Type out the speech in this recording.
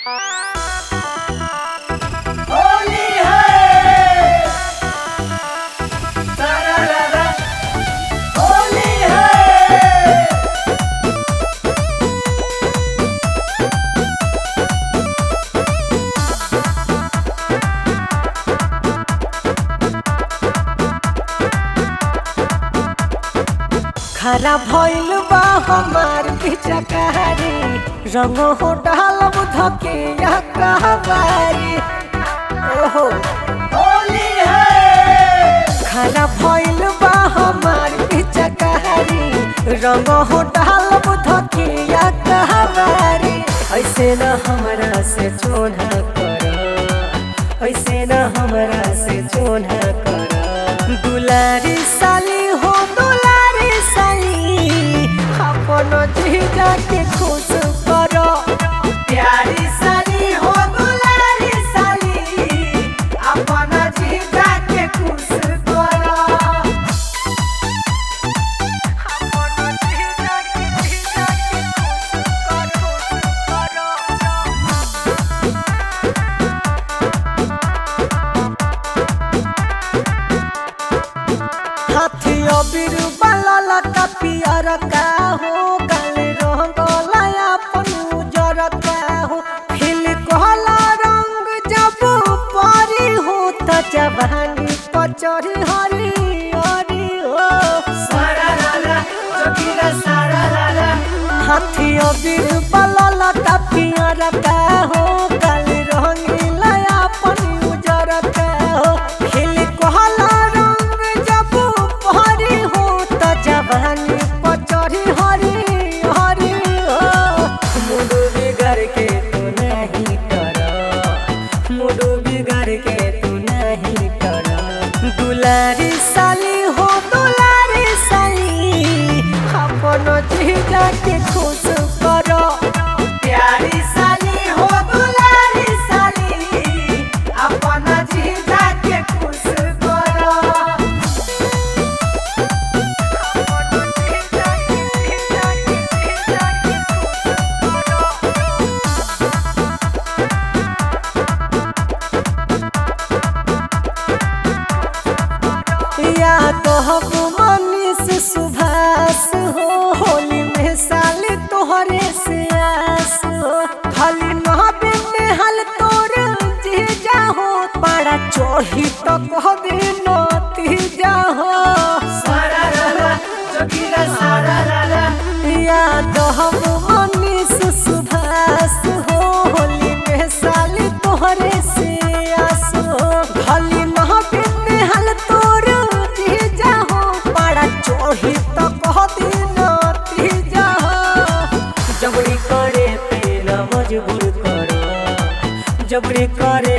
होली है सारा रारा होली है खरा भइल बा हमार पिचकारी रंग हो डालब धके या कहबारी ओहो होली है खरा भइल बा हमार पिचकारी रंग हो डालब धके या कहबारी ऐसे न हमरा से चोना कर ऐसे न हमरा से चोना कर दुलारी साली हो दुलारी साली अपन जीजा के खुश करो प्यारी साली हो दुलारी साली अपन जीजा के खुश करो अपन जीजा के जीजा के खुश करो करो हाथी अबीर बलल का पियर का हो गल रंगल अपन उजर का हो फिल कहला रंग जब परी हो त जवानी पचरी हरी हरी हो सारा रारा जोगिरा सारा रारा हाथी अबीर बलल का पियर का हो गल रंगील अपन उजर का हो फिल कहला रंग जब परी हो त जवानी पचरी हरी हरी हो मुडू बिगड़ के तू नहीं कर मुडू बिगड़ के तू नहीं कर दुलारी साली हो दुलारी साली अपन जीजा के खुश करो प्यारी साली हो दुलारी साली अपन जीजा के खुश करो या तो हम मनीष सुभाष हो होली में साली तोहरे से आस हो खाली नहबे में हल तोर जीजा हो पारा चढ़ी तो कह दे नती जा हो सारा रारा जोगिरा सारा रारा या तो हम मनीष सुभाष हो होली में साली तोहरे से आस हो खाली नहबे में हल तोर जीजा हो पारा चढ़ी तो कह दे नती जा हो जबरी करे पे न मजबूर करो जबरी करे